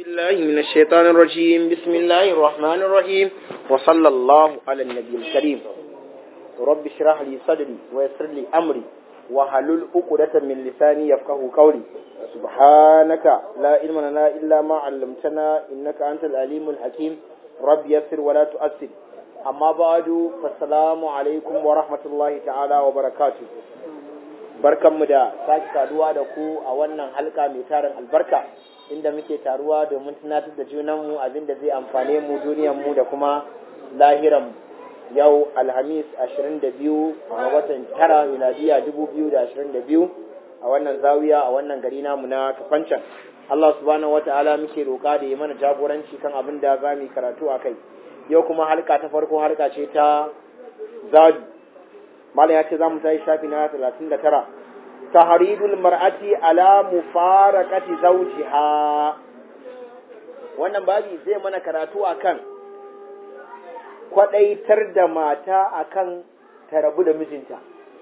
بالله من الشيطان الرجيم بسم الله الرحمن الرحيم وصلى الله على النبي الكريم رب اشرح لي صدري ويسر لي أمري وحلل عقدة من لساني يفقه قولي سبحانك لا علم لنا إلا ما علمتنا إنك أنت العليم الحكيم رب يسر ولا تؤثر أما بعد فالسلام عليكم ورحمة الله تعالى وبركاته barkanmu da sake saduwa da ku a wannan halka mai tarin albarka inda muke taruwa domin tunatar da junanmu abinda zai amfane mu duniyarmu da kuma lahiran yau alhamis 22 a watan tara miladiya 2022 a wannan zawiya a wannan gari namu na kafancan Allah subhanahu wata'ala muke roƙa da yi mana jagoranci kan abin da za mu karatu a kai yau kuma halka ta farko halka ce ta zadu malam ya ce za mu tayi shafi na 39 tahridul mar'ati ala mufaraqati zawjiha wannan babi zai mana karatu akan kwadaitar da mata akan ta rabu da mijinta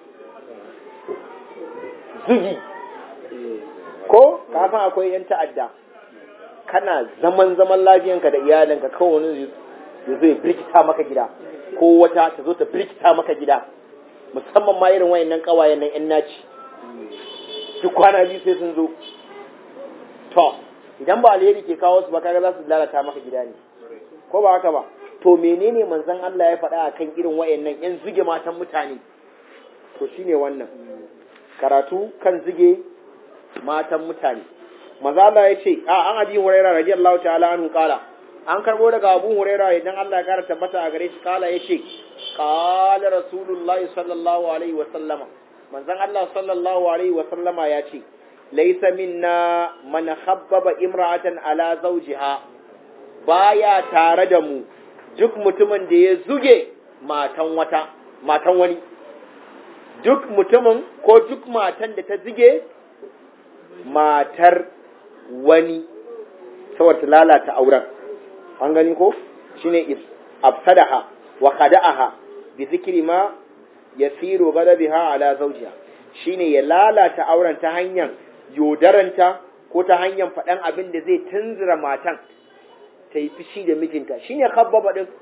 zugi ko ka san akwai yan ta'adda kana zaman zaman lafiyanka da iyalinka kawai wani ya zo ya birkita maka gida ko wata ta zo ta birkita maka gida musamman ma irin wayannan kawayen nan yan naci duk kwana biyu sai sun zo to idan ba alheri ke kawo su ba kaga za su lalata maka gida ne ko ba haka ba to menene manzon Allah ya faɗa akan irin wayannan yan zuge matan mutane to shine wannan karatu kan zuge matan mutane maza Allah ya ce a an abi huraira radiyallahu ta'ala anhu kala an karbo daga abu huraira idan Allah ya kara tabbata a gare shi kala ya ce qala rasulullahi sallallahu alaihi wa sallama manzon Allah sallallahu alaihi wa sallama ya ce laysa minna man khabbaba imra'atan ala zawjiha baya tare da mu duk mutumin da ya zuge matan wata matan wani duk mutumin ko duk matan da ta zuge matar wani saboda ta lalata auren an gani ko shine afsadaha wa khada'aha bi zikri ma yasiru ghadabiha ala zawjiha shine ya lalata auren ta hanyar yodaranta ko ta hanyar faɗan abin da zai tunzura matan ta yi fishi da mijinta shine khabbaba din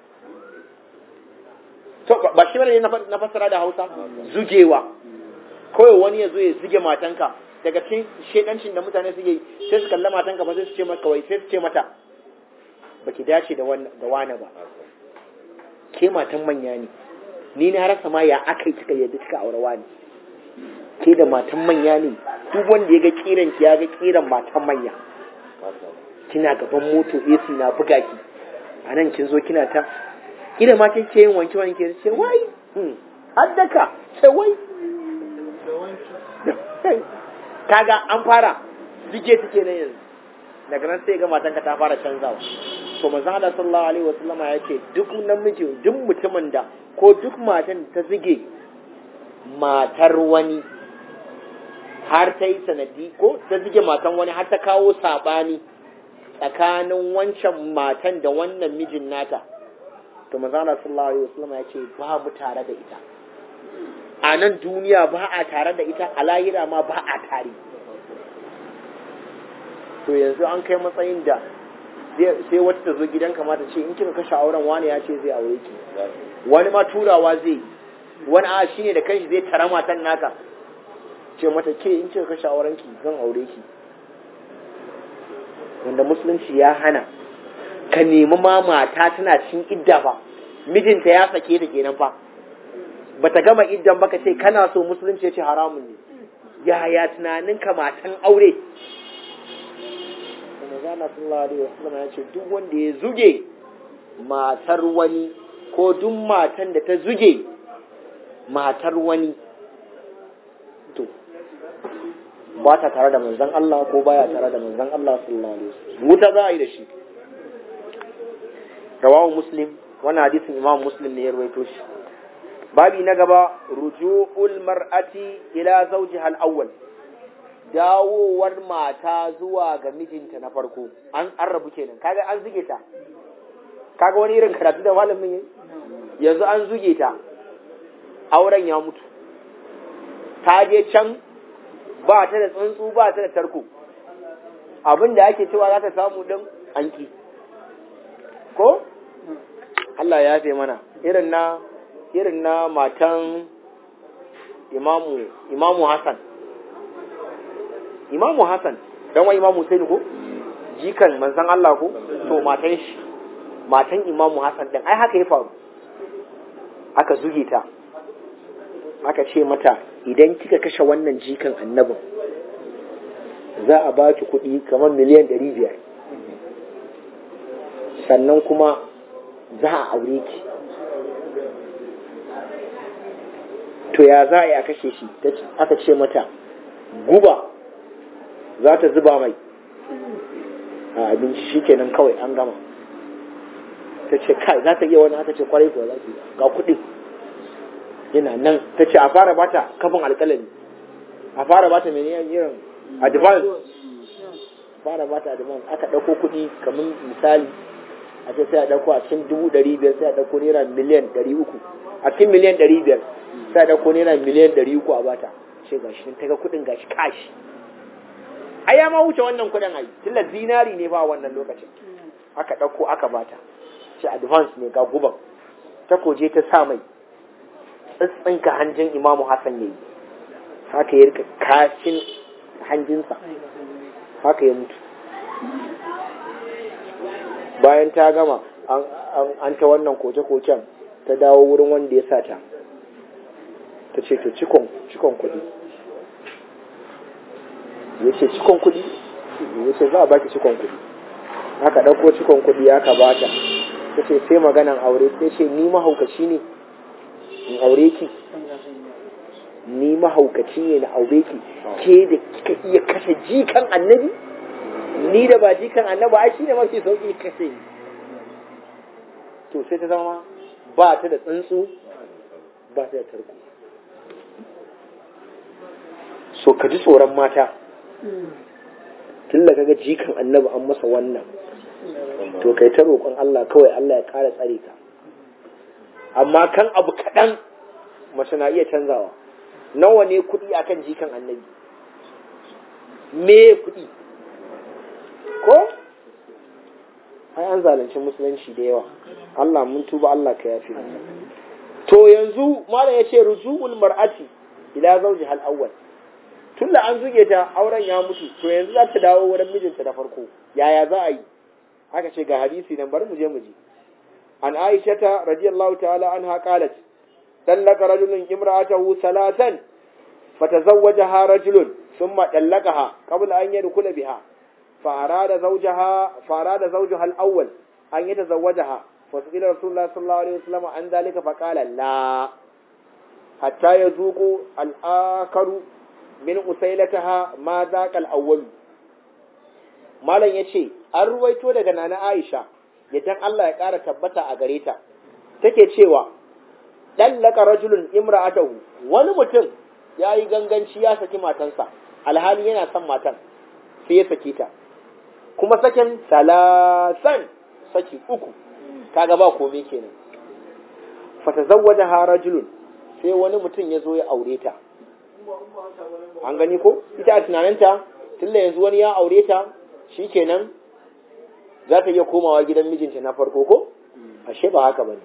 to ba shi bane na fassara da Hausa zugewa kawai wani ya zo ya zuge matanka daga cikin shedancin da mutane suke sai su kalla matanka ba sai su ce mata kawai sai su ce mata baki dace da da wani ba ke matan manya ne ni na rasa ma ya aka yi kika yadda kika aure wani ke da matan manya ne duk wanda ya ga kiran ki ya ga kiran matan manya kina gaban moto AC na buga ki a nan kin zo kina ta kila ma kin ce yin wanke wanke ce wai haddaka ce wai kaga an fara zige take na yanzu daga nan sai ga matanka ta fara canzawa to manzo Allah sallallahu alaihi wasallama ya ce duk namiji duk mutumin da ko duk matan ta zige matar wani har ta yi sanadi ko ta zige matan wani har ta kawo sabani tsakanin wancan matan da wannan mijin nata to manzo Allah sallallahu alaihi wasallama ya ce ba mu tare da ita a nan duniya ba a tare da ita a lahira ma ba a tare to yanzu an kai matsayin da sai wata ta zo gidan kamata ce in kika kashe auren wani ya ce zai aure ki wani ma turawa zai wani a shi ne da kanshi zai tara matan naka ce mata ke in kika kashe auren ki zan aure ki wanda musulunci ya hana ka nemi ma mata tana cin idda fa mijinta ya sake ta kenan fa bata gama iddan baka ce kana so musulunci ya ce haramun ne yaya tunanin ka matan aure Manzana sallallahu alaihi wasallam ya ce duk wanda ya zuge matar wani ko duk matan da ta zuge matar wani to ba ta tare da manzon Allah ko baya tare da manzon Allah sallallahu alaihi wasallam wuta za a yi da shi rawahu muslim wannan hadisin imam muslim ne ya rawaito shi babi na gaba ruju'ul mar'ati ila zawjiha al-awwal dawowar mata zuwa ga mijinta na farko an rabu kenan kaga an zuge ta kaga wani irin karatu da malamin yayi yanzu an zuge ta auren ya mutu ta je can ba ta da tsuntsu ba ta da tarko abin da ake cewa za ta samu din an ki ko Allah ya yafe mana irin na irin na matan imamu imamu Hassan imamu Hassan dan wa imamu Hussein ko jikan manzon Allah ko to matan shi matan imamu Hassan din ai haka ya faru aka zuge ta aka ce mata idan kika kashe wannan jikan annabin za a ba ki kuɗi kamar miliyan ɗari biyar sannan kuma za a aure ki to ya za a yi a kashe shi aka ce mata guba za ta zuba mai a abinci shi kenan kawai an gama ta ce kai za ta iya wani aka ce kwarai kuwa za ta ga kuɗi yana nan ta ce a fara bata kafin alƙalami a fara bata mai irin advance fara bata advance aka ɗauko kuɗi kamar misali a ce sai a ɗauko a cikin dubu ɗari biyar sai a ɗauko naira miliyan ɗari uku a cikin miliyan ɗari biyar sai a ɗauko naira miliyan ɗari uku a bata ce gashi ta ga kuɗin gashi kashi ai ya ma wuce wannan kuɗin ai tilla zinari ne ba wannan lokacin aka ɗauko aka bata ce advance ne ga guban ta koje ta sa mai tsintsinka hanjin imamu hassan ya yi haka ya rika kashin hanjinsa haka ya mutu bayan ta gama an ta wannan koke-koken ta dawo wurin wanda ya sata ta ce to cikon kuɗi ya ce cikon kuɗi ya ce za a baki cikon kuɗi aka ɗauko cikon kuɗi aka bata ta ce sai maganan aure sai ce ni mahaukaci ne in aure ki ni mahaukaci ne na aure ki ke da kika iya kashe jikan annabi ni da ba jikan annabi ai shine mafi sauki kashe ni to sai ta zama ba ta da tsuntsu ba ta da tarko so ka ji tsoron mata tun da kaga jikan annabi an masa wannan to kai ta roƙon Allah kawai Allah ya ƙara tsare ka amma kan abu kaɗan mace na iya canzawa nawa ne kuɗi akan jikan annabi me kuɗi ko ai an zalunci musulunci da yawa Allah mun tuba Allah ka yafi to yanzu malam yace rujuul mar'ati ila zawji hal awwal tunda an zuge ta auren ya mutu to yanzu za ta dawo wurin mijinta da farko yaya za a yi aka ce ga hadisi nan bari mu je mu ji عن عائشة رضي الله تعالى عنها قالت طلق رجل امرأته ثلاثا فتزوجها رجل ثم طلقها قبل أن يدخل بها فأراد زوجها فأراد زوجها الأول أن يتزوجها فسئل رسول الله صلى الله عليه وسلم عن ذلك فقال لا حتى يذوق الآخر من أسيلتها ما ذاك الأول malam ya ce an ruwaito daga nana Aisha yadda Allah ya ƙara tabbata a gare ta take cewa ɗallaka rajulun imra'atahu wani mutum ya yi ganganci ya saki matansa alhali yana son matan sai ya saki ta kuma sakin salasan saki uku kaga ba komai kenan fatazawwaja ha rajulun sai wani mutum ya zo ya aure ta an gani ko ita a tunaninta tunda yanzu wani ya aure ta shikenan za ta iya komawa gidan mijinta na farko ko ashe ba haka bane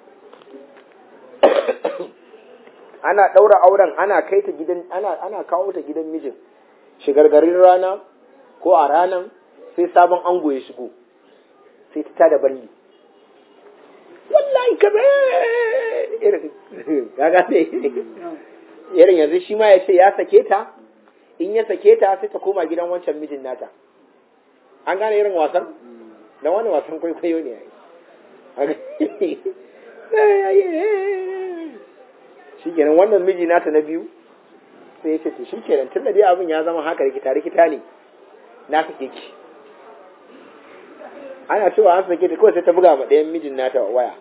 ana ɗaura auren ana kai ta gidan ana ana kawo ta gidan mijin shigargarin rana ko a ranan sai sabon ango ya shigo sai ta tada balli wallahi kabe irin gaga ne irin yanzu shi ma ya ce ya sake ta in ya sake ta sai ta koma gidan wancan mijin nata an gane irin wasan da wani wasan kwaikwayo ne shi kenan wannan miji nata na biyu sai ya ce to shi kenan tun da dai abin ya zama haka rikita rikita ne na sake ki ana cewa an sake ta kawai sai ta buga ma ɗayan mijin nata waya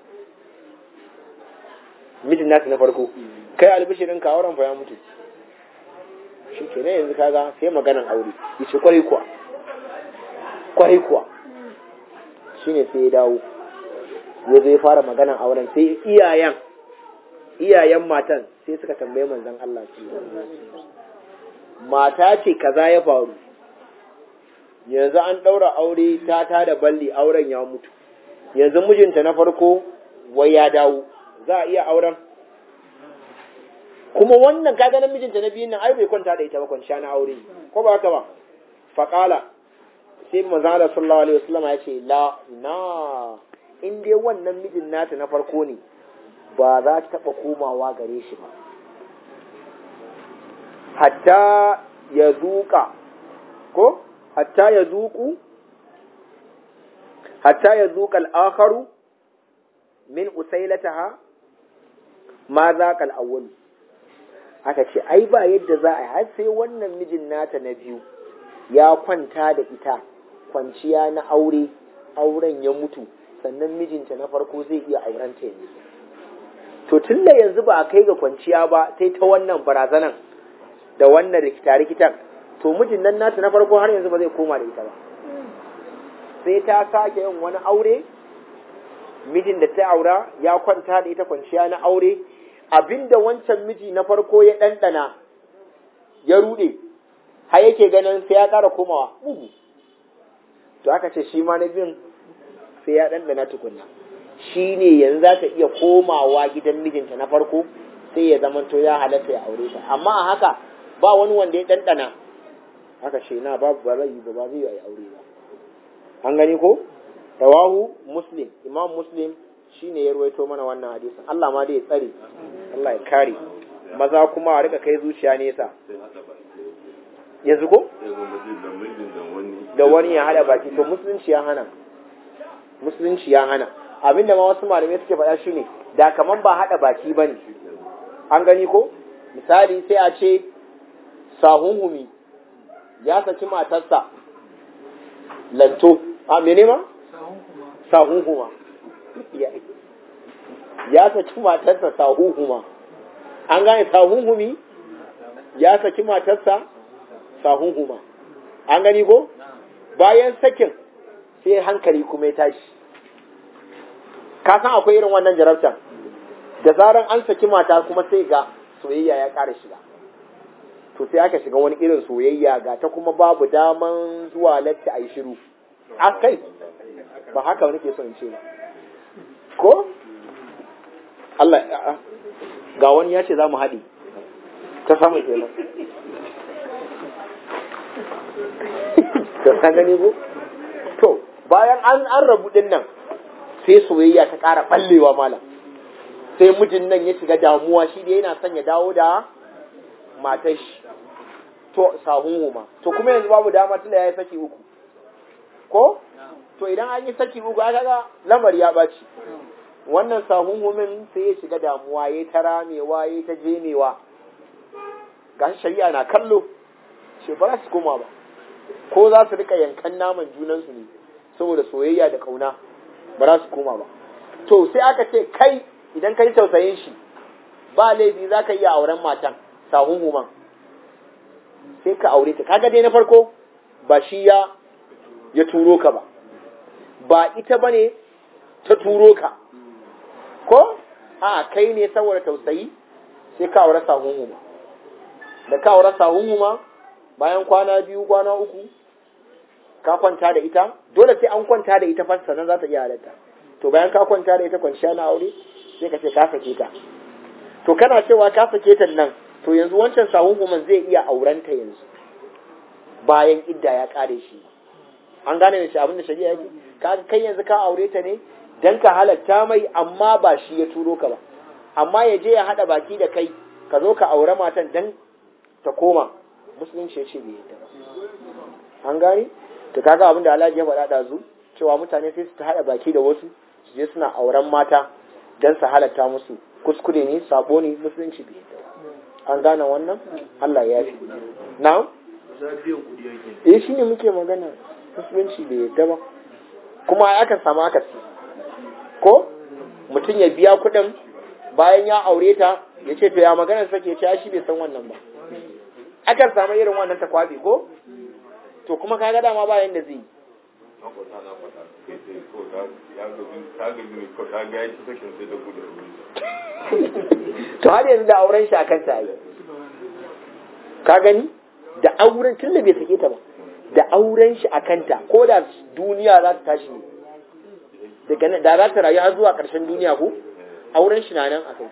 mijin nata na farko kai albishirin ka auren fa ya mutu shi kenan yanzu kaga sai maganan aure yace kwarai kuwa kwarai kuwa shine sai ya dawo ya zai fara maganan auren sai iyayen iyayen matan sai suka tambaye manzon Allah su mata ce kaza ya faru yanzu an ɗaura aure ta ta da balli auren ya mutu yanzu mijinta na farko wai ya dawo za a iya auren kuma wannan kaga nan mijinta na biyun nan ai bai kwanta da ita ba kwanciya na aure ko ba haka ba faqala sai manzo sallallahu alaihi wasallam ya ce la na in dai wannan mijin nata na farko ne ba za ta taba komawa gare shi ba hatta ya zuka ko hatta ya zuku hatta ya zuka al-akharu min usailataha ma zaqa al-awwal aka ce ai ba yadda za a yi har sai wannan mijin nata na biyu ya kwanta da ita kwanciya na aure auren ya mutu sannan mijinta na farko zai iya aurenta yanzu to tun da yanzu ba a kai ga kwanciya ba sai ta wannan barazanan da wannan rikita-rikitan to mijin nan nata na farko har yanzu ba zai koma da ita ba sai ta sake yin wani aure mijin da ta aura ya kwanta da ita kwanciya na aure abinda wancan miji na farko ya ɗanɗana ya ruɗe har yake ganin sai ya ƙara komawa bugu to aka ce shi ma na biyun sai ya ɗanɗana tukunna shi ne yanzu za ta iya komawa gidan mijinta na farko sai ya zamanto ya halatta ya aure ta amma a haka ba wani wanda ya ɗanɗana aka ce na babu ba zai ba ba zai yi aure ba an gani ko rawahu muslim imam muslim shine ya ruwaito mana wannan hadisin Allah ma dai ya tsare Allah ya kare maza kuma a rika kai zuciya nesa yanzu ko da wani ya hada baki to musulunci ya hana musulunci ya hana abinda ma wasu malamai suke faɗa shine da kaman ba hada baki bane an gani ko misali sai a ce sahunhumi ya saki matarsa lanto a mene ma sahunhuma ya saki matarsa sahuhuma an gane sahuhumi ya saki matarsa sahuhuma an gani ko bayan sakin sai hankali kuma ya tashi ka san akwai irin wannan jarabtan da zaran an saki mata kuma sai ga soyayya ya ƙara shiga to sai aka shiga wani irin soyayya ga ta kuma babu daman zuwa latti a yi shiru a kai ba haka wani ke son ce ba ko Allah ga wani ya ce za mu haɗi ta samu kenan ka san gani ko to bayan an an rabu din nan sai soyayya ta ƙara ɓallewa malam sai mijin nan ya shiga damuwa shi da yana son ya dawo da matar shi to sahun huma to kuma yanzu babu dama tunda ya yi saki uku ko to idan an yi saki uku aka ga lamari ya ɓaci wannan sahun humin sai ya shiga damuwa ya ta ramewa ya ta jemewa ga shari'a na kallo ce ba su koma ba ko za su rika yankan naman junansu ne saboda soyayya da kauna ba za su koma ba to sai aka ce kai idan ka yi tausayin shi ba laifi za ka iya auren matan sahun human sai ka aure ta kaga dai na farko ba shi ya ya turo ka ba ba ita ba ne ta turo ka ko a kai ne saboda tausayi sai ka aure sahun huma da ka aure sahun huma bayan kwana biyu kwana uku ka kwanta da ita dole sai an kwanta da ita fasa sannan za ta iya halatta to bayan ka kwanta da ita kwanciya na aure sai ka ce ka sake ta to kana cewa ka sake ta nan to yanzu wancan sahun human zai iya aurenta yanzu bayan idda ya kare shi an gane da shi abin da shari'a yake ka kai yanzu ka aure ta ne dan ka halatta mai amma ba shi ya turo ka ba amma ya je ya hada baki da kai ka zo ka aure matan dan ta koma musulunci ya ce bai yadda ba an gane to kaga abin da Alhaji ya faɗa ɗazu cewa mutane sai su ta hada baki da wasu su je suna auren mata dan su halatta musu kuskure ne sabo ne musulunci bai yadda ba an gane wannan Allah ya fi na'am eh shine muke magana musulunci bai yadda ba kuma akan samu akasi ko mutum ya biya kuɗin bayan ya aure ta ya ce to ya maganar sake ce shi bai san wannan ba akan samu irin wannan ta kwabe ko to kuma ka ga dama bayan da zai yi to har yanzu da auren shi akan ta yi ka gani da auren tun da bai sake ta ba da auren shi a kanta ko da duniya za ta tashi ne daga nan da za ta rayu har zuwa ƙarshen duniya ko auren shi na nan a kai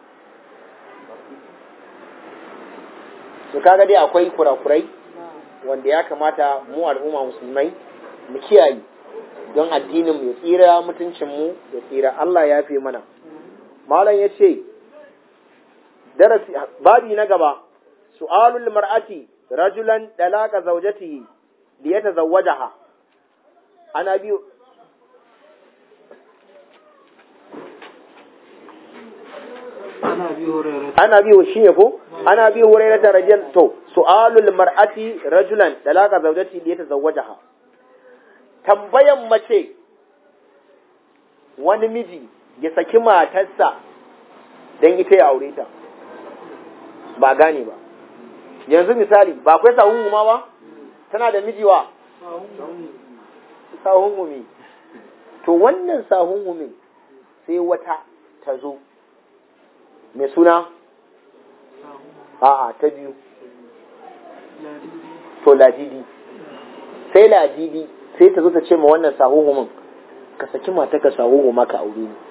su kaga dai akwai kurakurai wanda ya kamata mu al'umma musulmai mu kiyaye don addinin mu ya tsira mutuncin mu ya tsira Allah ya fi mana malam ya ce darasi babi na gaba su'alul mar'ati rajulan dalaka zawjatihi liyatazawwajaha ana biyu ana biyu shi ne ko ana biyu hurairah ta rajul to su'alul mar'ati rajulan dalaka zawjatihi liyatazawwajaha tambayan mace wani miji ya saki matarsa don ita ya aure ta ba gane ba yanzu misali ba akwai sahun ma ba tana da miji wa sahun gumi to wannan sahun gumin sai wata ta zo mai suna a'a ta biyu to ladidi sai ladidi sai ta zo ta ce ma wannan sahun gumin ka saki mata ka sahun guma ka aure ni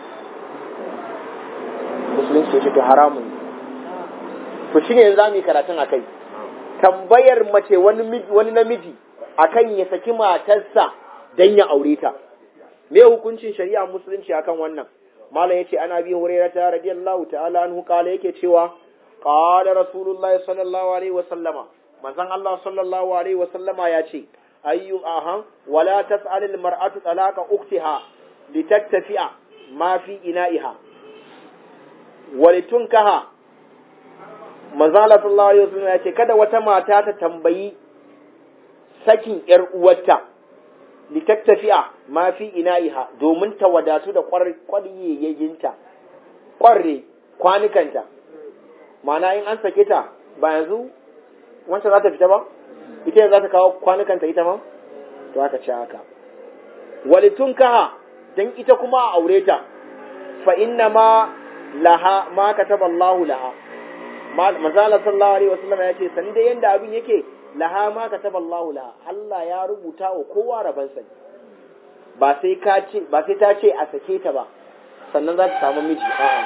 musulunci ya ce to haramun to shi ne za mu yi karatun a kai tambayar mace wani namiji akan ya saki matarsa don ya aure ta me hukuncin shari'a musulunci akan wannan malam yace ana bi hurairata radiyallahu ta'ala anhu kala yake cewa qala rasulullahi sallallahu alaihi wa sallama manzon Allah sallallahu alaihi wa sallama ya ce ayyu ahan wala tas'al al mar'atu talaqa ukhtiha litattafi'a ma fi ina'iha walitunkaha manzala sallallahu alaihi wasallam ya ce kada wata mata ta tambayi sakin yar uwarta litattafi'a ma fi ina'iha domin ta wadatu da ƙwaryayyinta ƙwarre kwanukanta ma'ana in an sake ta ba yanzu wancan za ta fita ba ita za ta kawo kwanukanta ita ma to aka ce haka walitunkaha dan ita kuma a aure ta fa inna ma laha ma kataba Allahu laha manzala sallallahu alaihi wasallam ya ce sani dai yanda abin yake laha ma kataba Allahu laha Allah ya rubuta wa kowa raban sa ba sai ka ce ba sai ta ce a sake ta ba sannan za ta samu miji a'a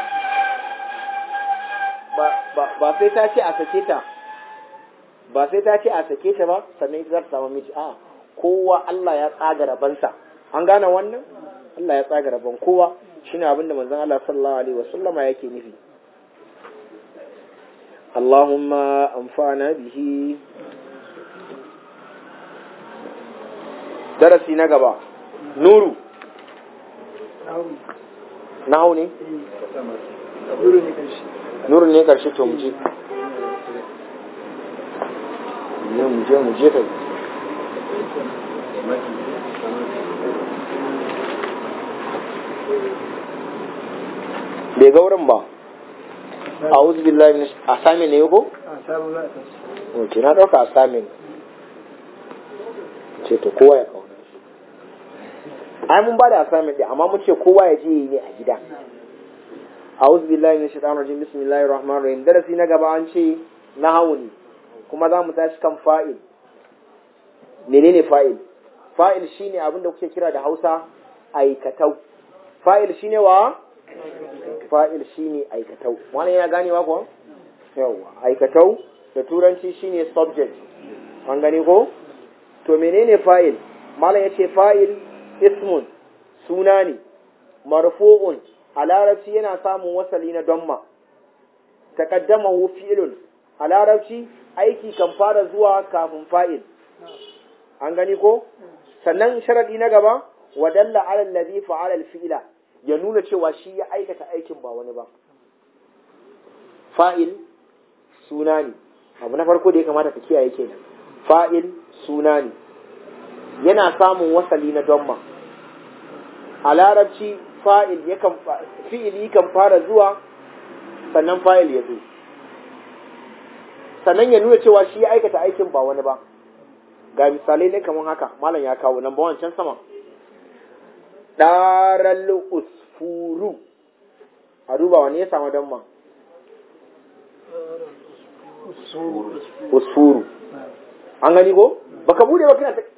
ba ba ba sai ta ce a sake ta ba sai ta ce a sake ta ba sannan ita za ta samu miji a'a kowa Allah ya tsaga raban sa an gane wannan Allah ya tsaga rabon kowa shine abinda manzon Allah sallallahu alaihi wasallama yake nufi اللهم انفعنا به درسي نغبا نورو nahu ne? nuru ne karshe to muje ne muje muje kai bai ga wurin ba a'udhu billahi minash assignment ne ko okay na dauka assignment ce to kowa ya kauna ai mun bada assignment din amma mun ce kowa ya je yi ne a gida a'udhu billahi minash shaitanir rajim bismillahir rahmanir rahim darasi na gaba an ce nahawu ne kuma za mu tashi kan fa'il menene fa'il fa'il shine abin da kuke kira da Hausa aikatau fa'il shine wa fa'il shine aikatau wannan yana ganewa ko yawa aikatau da turanci shine subject an gane ko to menene fa'il malam yace fa'il ismun suna ne marfu'un a larabci yana samun wasali na damma taqaddamahu fi'lun a larabci aiki kan fara zuwa kafin fa'il an gani ko sannan sharadi na gaba wa dalla ala alladhi fa'ala al-fi'la ya nuna cewa shi ya aikata aikin ba wani ba fa'il suna ne abu na farko da ya kamata ka kiyaye kenan fa'il suna ne yana samun wasali na domma a larabci fa'il yakan fi'ili kan fara zuwa sannan fa'il ya zo sannan ya nuna cewa shi ya aikata aikin ba wani ba ga misalai ne kamar haka malam ya kawo nan bawan can sama ɗaral usfuru a duba wani ya samu damma usfuru an gani ko baka bude ba kana ta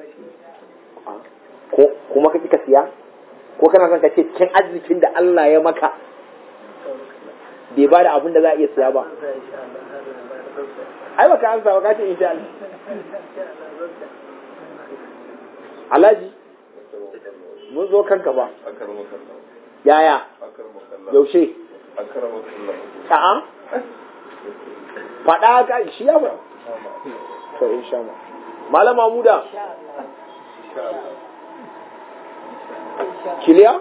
ko kuma ka kika siya ko kana son ka ce cikin arzikin da Allah ya maka bai ba da abin da za a iya siya ba ai baka amsa ba ka ce insha Allah Alhaji mun zo kanka ba yaya yaushe a'a faɗa ka shi ya ba to insha Allah malam Mamuda kiliya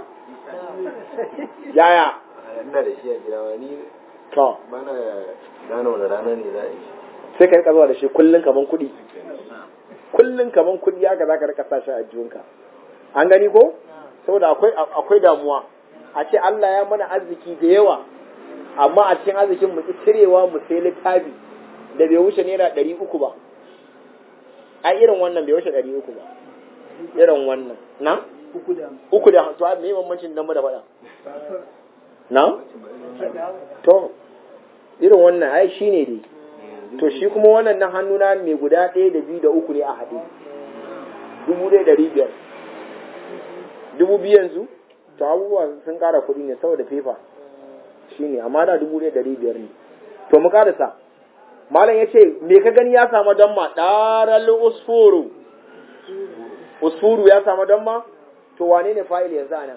yaya ina da shi a gida wani to bana gane wani rana ne za a yi sai ka rika zuwa da shi kullun kaman kuɗi kullun kaman kuɗi haka za ka rika sa shi a jiyunka an gani ko saboda akwai akwai damuwa a ce Allah ya mana arziki da yawa amma a cikin arzikin mu ki cirewa mu sai littafi da bai wuce naira ɗari uku ba a irin wannan bai wuce ɗari uku ba irin wannan na uku da to me bambancin dan mu da faɗa na to irin wannan ai shine dai to shi kuma wannan na hannuna mai guda ɗaya da biyu da uku ne a haɗe dubu ɗaya ɗari biyar dubu biyu yanzu to abubuwa sun ƙara kuɗi ne saboda fefa shi ne amma da dubu ɗaya ɗari biyar ne to mu ƙarasa malam ya ce me ka gani ya samu don ma ɗaral usfuru usfuru ya samu don ma to wane ne fa'il yanzu a nan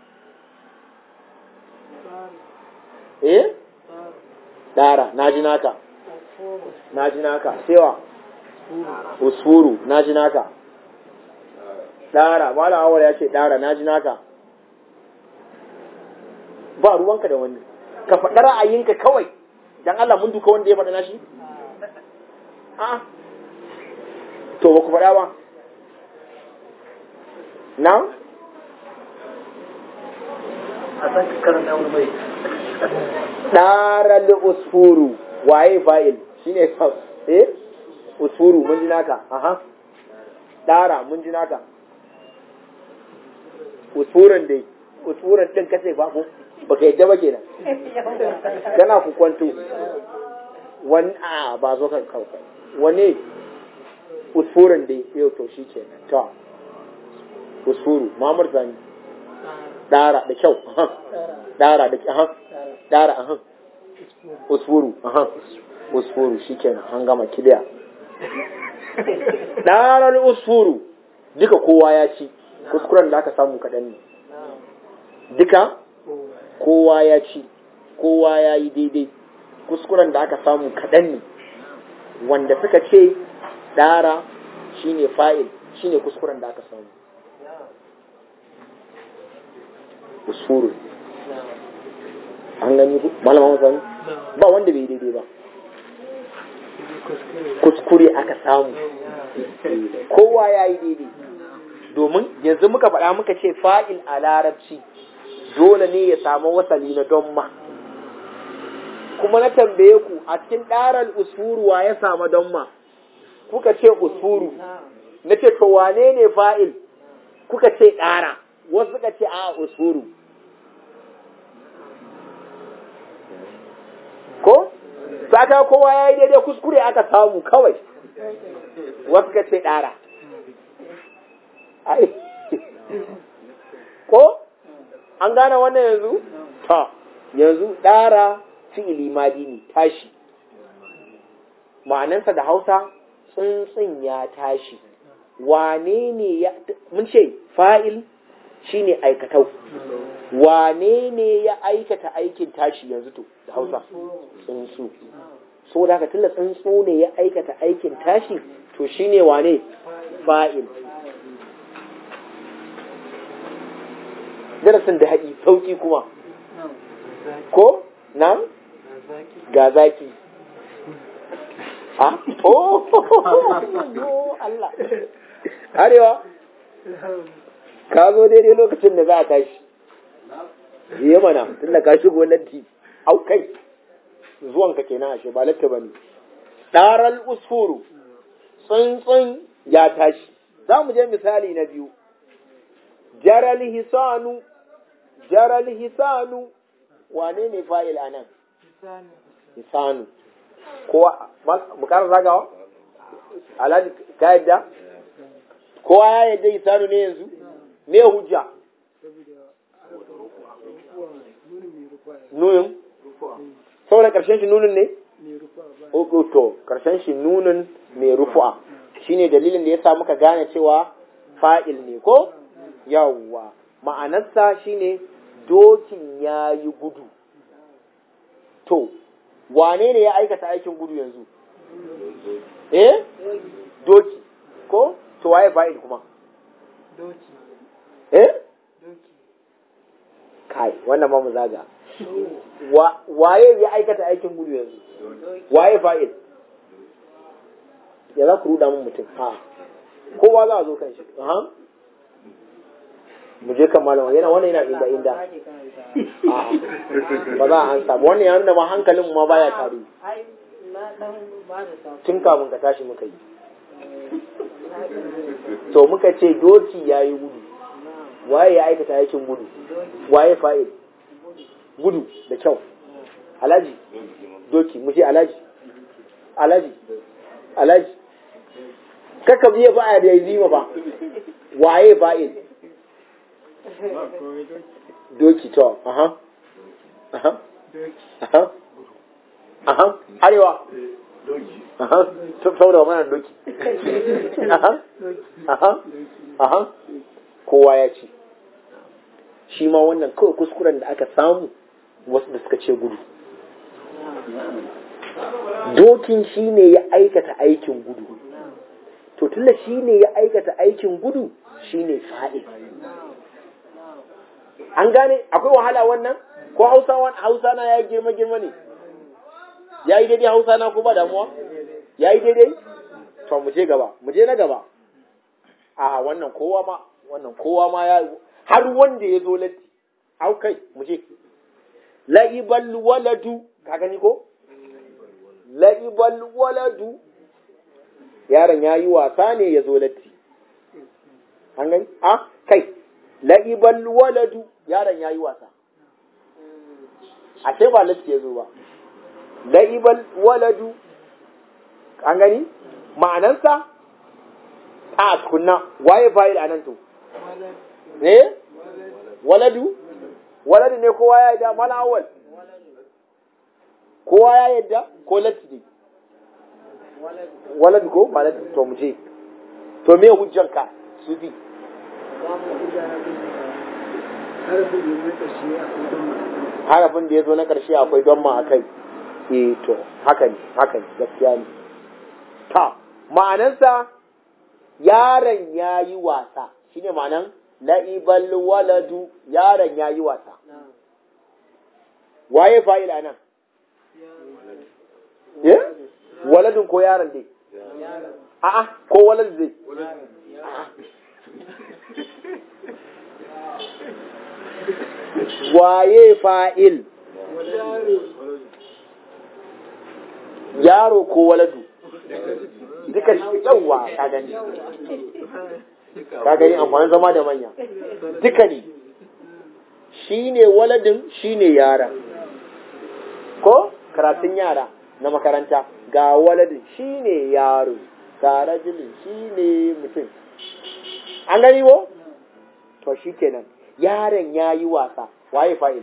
eh ɗara na ji naka na ji naka sewa usfuru na ji naka ɗara malam awal ya ce ɗara na ji naka ba ruwanka da wani ka faɗa ra'ayinka kawai dan Allah mun duka wanda ya faɗa nashi a to ba ku faɗa ba na a san ka karanta wani bai ɗara usfuru waye fa'il shine eh usfuru mun ji naka aha ɗara mun ji naka usfuran dai usfuran din kace ba ko baka yadda ba kenan kana ku kwanto wani a ba zo kan kawai wane usfuran dai yau to shi kenan to usfuru mamar zani dara da kyau dara da kyau dara aha usfuru aha usfuru shikenan an gama kiliya darar usfuru duka kowa ya ci kuskuren da aka samu kaɗan ne duka kowa ya ci kowa ya yi daidai kuskuren da aka samu kaɗan ne wanda suka ce ɗara shine fa'il shine kuskuren da aka samu usfuru an gani ku malama masani ba wanda bai daidai ba kuskure aka samu kowa ya yi daidai domin yanzu muka faɗa muka ce fa'il a larabci dole ne ya samu wasali na don ma kuma na tambaye ku a cikin ɗarar usuru wa ya samu don ma kuka ce usuru na ce to wane ne fa'il kuka ce ɗara wasu suka ce a usuru ko sata kowa ya yi daidai kuskure aka samu kawai wasu ka ce ɗara ko an gane wannan yanzu ta yanzu ɗara fi'ili madi ne tashi ma'anansa da hausa tsuntsun ya tashi wane ne ya mun ce fa'il shine aikatau wane ne ya aikata aikin tashi yanzu to da hausa tsuntsu so da haka tunda tsuntsu ne ya aikata aikin tashi to shine wane fa'il darasin da haƙi sauƙi kuma ko na ga zaki ha oh Allah arewa ka zo daidai lokacin da za a tashi yi mana tun da ka shigo latti au kai zuwanka kenan ashe ba latta bane daral usfuru tsuntsun ya tashi za mu je misali na biyu jaral hisanu jaral hisanu wane ne fa'il anan hisanu ko mu ƙara zagawa alhaji ka yadda kowa ya yadda isanu ne yanzu me hujja nunin saboda karshen shi nunin ne Ogo to karshen shi nunin mai rufu'a shine dalilin da yasa muka gane cewa fa'il ne ko yawwa ma'anarsa shine dokin ya yi gudu to wane ne ya aikata aikin gudu yanzu eh doki ko to waye fa'il kuma doki eh doki kai wannan ma mu zaga Wa- waye ya aikata aikin gudu yanzu waye fa'il ya za ku ruda mun mutum ha kowa za a zo kan shi aha mu je kan malama yana wannan yana inda inda A'a, ba za a ansa ba wannan ya nuna ma hankalin ma baya tare ai na dan ba da sako tun kafin ka tashi muka yi to muka ce doki ya yi gudu waye ya aikata aikin gudu waye fa'il gudu da kyau alaji doki mu ce alaji alaji alaji kaka biye ba a da yi ba waye fa'il doki to aha aha aha aha arewa aha saboda mana doki aha aha aha kowa ya ci shi ma wannan kawai kuskuren da aka samu wasu da suka ce gudu dokin shi ne ya aikata aikin gudu to tunda shi ne ya aikata aikin gudu shi ne fa'il an gane akwai wahala wannan ko hausa hausa na ya girma girma ne ya yi daidai hausa na ko ba damuwa ya yi daidai to mu je gaba mu je na gaba a wannan kowa ma wannan kowa ma ya har wanda ya zo latti au kai mu je la'ibal waladu ka gani ko la'ibal waladu yaron ya yi wasa ne ya zo latti an gani a kai la'ibal waladu yaron ya yi wasa ashe ba latti ya zo ba la'ibal waladu an gani ma'anansa a tukunna waye fa'il anan to eh waladu waladu ne kowa ya yadda mala awal kowa ya yadda ko latti ne waladu ko ba latti to mu je to me hujjanka sufi harafin da ya zo na ƙarshe akwai don harafin da ya zo na ƙarshe akwai don ma ma a kai eh to haka ne haka ne gaskiya ne ta ma'anansa yaron ya yi wasa shine ma'anan la'ibal waladu yaron ya yi wasa waye fa'il a nan eh waladun ko yaron dai a'a ko walad dai waye fa'il yaro ko waladu duka shi yawa ka gani ka gani amfanin zama da manya duka ne shi ne waladin shi ne yara ko karatun yara na makaranta ga waladin shi ne yaro ga rajulin shi ne mutum an gani ko to shi kenan yaron ya yi wasa waye fa'il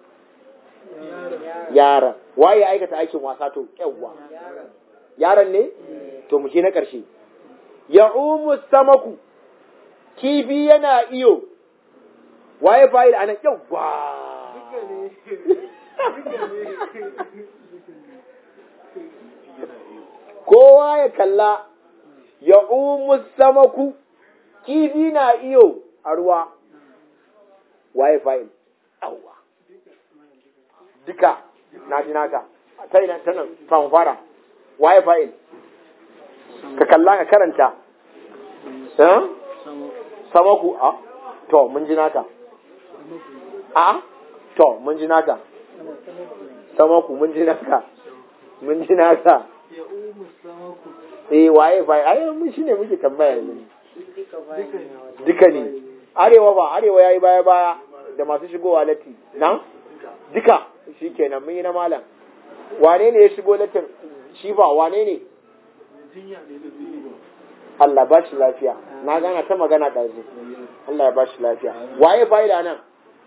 yaron waye aikata aikin wasa to yawwa yaron ne to mu je na ƙarshe ya umu samaku kifi yana iyo waye fa'il anan yawwa kowa ya kalla ya umu samaku kifi na iyo a ruwa waye fa'il yawwa duka na ji naka ta ina ta nan fanfara waye fa'il ka kalla ka karanta eh samaku a to mun ji naka a to mun ji naka samaku mun ji naka mun ji naka ya umu samaku eh waye fa'il ai mun shine muke tambaya yanzu duka bayan duka ne arewa ba arewa yayi baya baya da masu shigowa latti na duka shikenan mun yi na malam wane ne ya shigo lattin shi ba wane ne jinya ne da zai yi Allah ba shi lafiya na gana ta magana ɗazu Allah ya ba shi lafiya waye fa'ida nan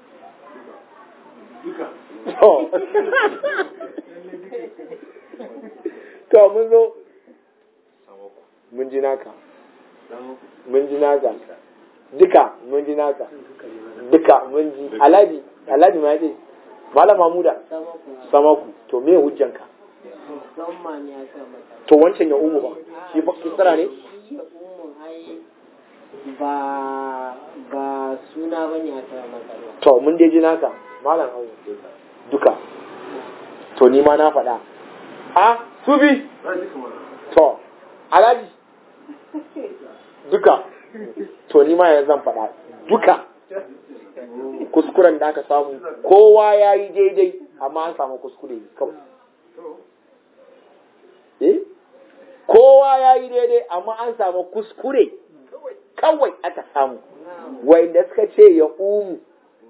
duka to to mun zo mun ji naka mun ji naka duka mun ji naka duka mun ji alhaji alhaji ma yace malam mamuda sama ku samaku to me hujjanka musamman ya sa mata to wancan ya umu ba shi fa kisra ne shi ya umun ai ba ba suna bane a sa mata ba to mun dai ji naka malam auya duka to ni ma na faɗa a subi to alhaji duka to ni ma yanzu zan faɗa duka kuskuren da aka samu kowa ya yi daidai amma an samu kuskure ne kawai eh kowa ya yi daidai amma an samu kuskure kawai aka samu wanda suka ce ya umu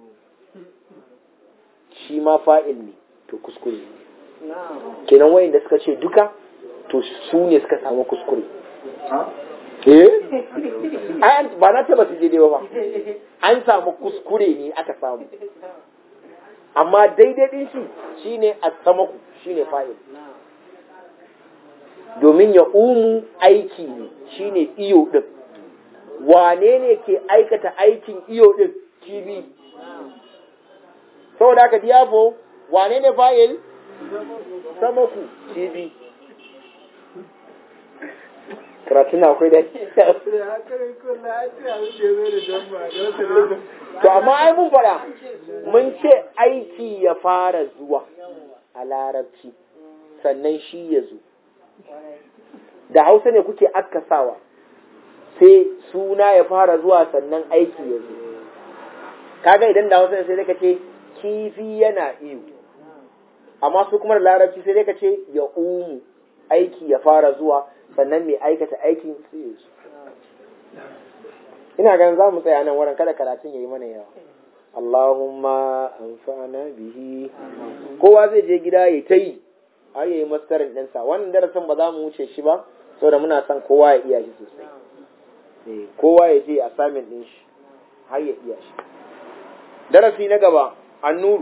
shi ma fa'il ne to kuskure ne na'am kenan wayanda suka ce duka to su ne suka samu kuskure eh ai an- ba na taba su je dai ba an samu kuskure ne aka samu amma daidai din shi shine as-samaku shine fa'il na'am domin ya umu aiki ne shine iyo din wane ne ke aikata aikin iyo din kibi saboda haka diyafo wane ne fa'il samaku kibi karatun na akwai da da haka ne ko na ce a wuce zai da jamba da wasu ne to amma ai mun fara mun ce aiki ya fara zuwa a larabci sannan shi ya zo da hausa ne kuke akkasawa sai suna ya fara zuwa sannan aiki ya zo kaga idan da hausa ne sai dai ka ce kifi yana iyo amma su kuma da larabci sai dai ka ce ya umu aiki ya fara zuwa sannan mai aikata aikin sai ya zo ina ganin za mu tsaya nan wurin kada karatun ya yi mana yawa Allahumma anfa'na bihi kowa zai je gida ya ta yi har yayi mastarin ɗinsa wannan darasin ba za mu wuce shi ba saboda muna son kowa ya iya shi sosai Eh, kowa ya je a samin ɗin shi har ya iya shi darasi na gaba annuru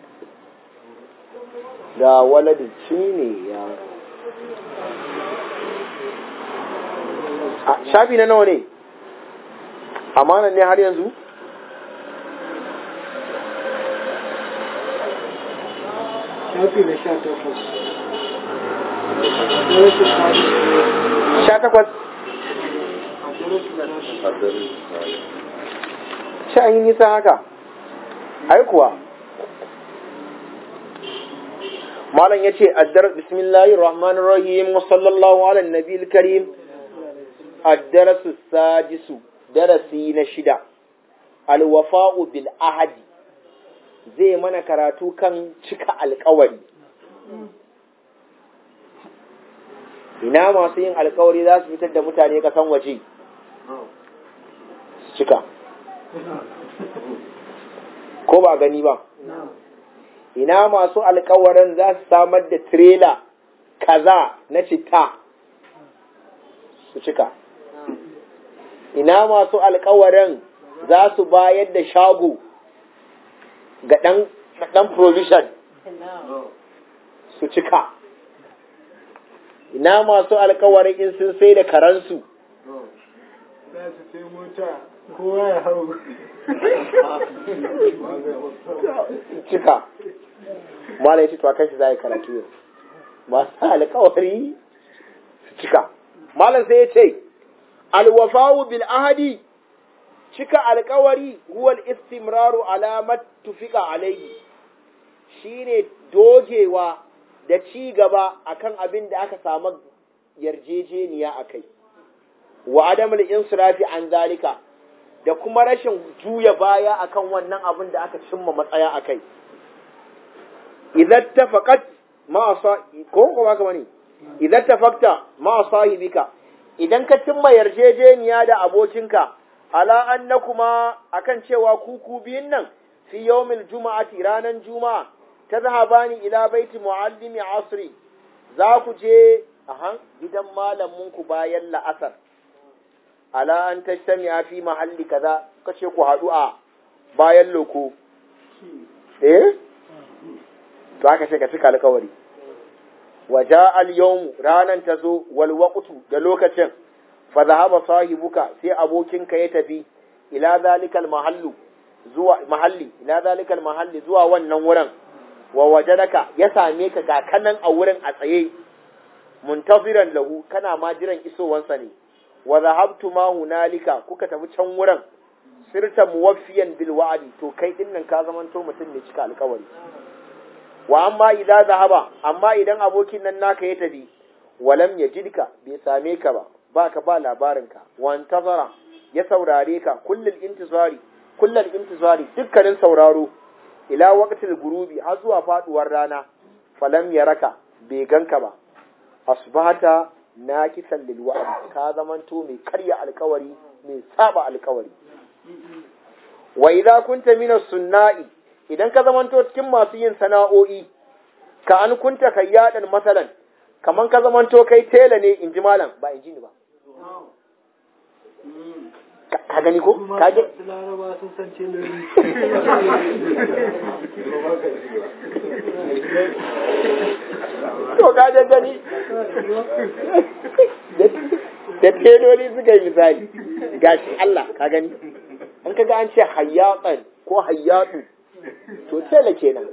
da waladin shi ne ya a shafi na nawa ne amanan ne har yanzu shafi na sha takwas darasin sadi sha takwas a darasin sadi shi an yi nisa haka ai kuwa malam ya ce addar bismillahir rahmanir rahim wa sallallahu ala nabiyil karim addarasu sadisu darasi na shida alwafa'u bil ahadi zai mana karatu kan cika alkawari ina masu yin alkawari za su fitar da mutane kasan waje su cika ko ba gani ba ina masu alkawarin za su samar da tirela kaza na citta su cika ina masu alkawarin za su bayar da shago ga ɗan ɗan provision su cika ina masu alkawarin in sun sai da karansu za su sai mota kowa ya hau su cika malai ce to akan shi za a yi karatu yau masu alkawari su cika malam sai ya ce alwafawu bil ahadi cika alkawari huwal istimraru alamat tufika alaihi shine dogewa da ci gaba akan abin da aka samu yarjejeniya akai wa adamul insirafi an zalika da kuma rashin juya baya akan wannan abin da aka cimma matsaya akai idan tafaqat ma sa ko ko baka bane idan tafakta ma sahibika idan ka cimma yarjejeniya da abokinka ala annakuma akan cewa kuku biyun nan fi yawmil juma'ati ranan juma'a tazhabani ila baiti muallimi asri za ku je aha gidan malamin ku bayan la'asar ala an tashtami fi mahalli kaza kace ku haɗu a bayan loko eh to aka ce ka cika alƙawari waja al-yawm ranan tazo wal waqtu da lokacin fa zahaba sahibuka sai abokinka ya tafi ila zalikal mahallu zuwa mahalli ila zalikal mahalli zuwa wannan wurin wa wajadaka ya same ka ga kanan a wurin a tsaye muntaziran lahu kana ma jiran isowansa ne wa zahabtu ma hunalika kuka tafi can wurin sirta muwaffiyan bil wa'di to kai dinnan ka zamanto mutum ne cika alƙawari wa amma idan zahaba amma idan abokin nan naka ya tafi walam yajidka bai same ka ba baka ba labarinka wa antazara ya saurare ka kullul intizari kullul intizari dukkanin sauraro ila waqtil gurubi har zuwa faduwar rana falam yaraka bai ganka ba asbahata nakisan lil wa'd ka zamanto mai karya alkawari mai saba alkawari wa idza kunta min sunna'i idan ka zamanto cikin masu yin sana'o'i ka an kunta kayyadan masalan kaman ka zamanto kai tela ne inji malam ba inji ni ba ka gani ko ka je laraba sun san celori to ka je gani da teloli suka yi misali gashi Allah ka gani an kaga an ce hayyatsan ko hayyatu to tela kenan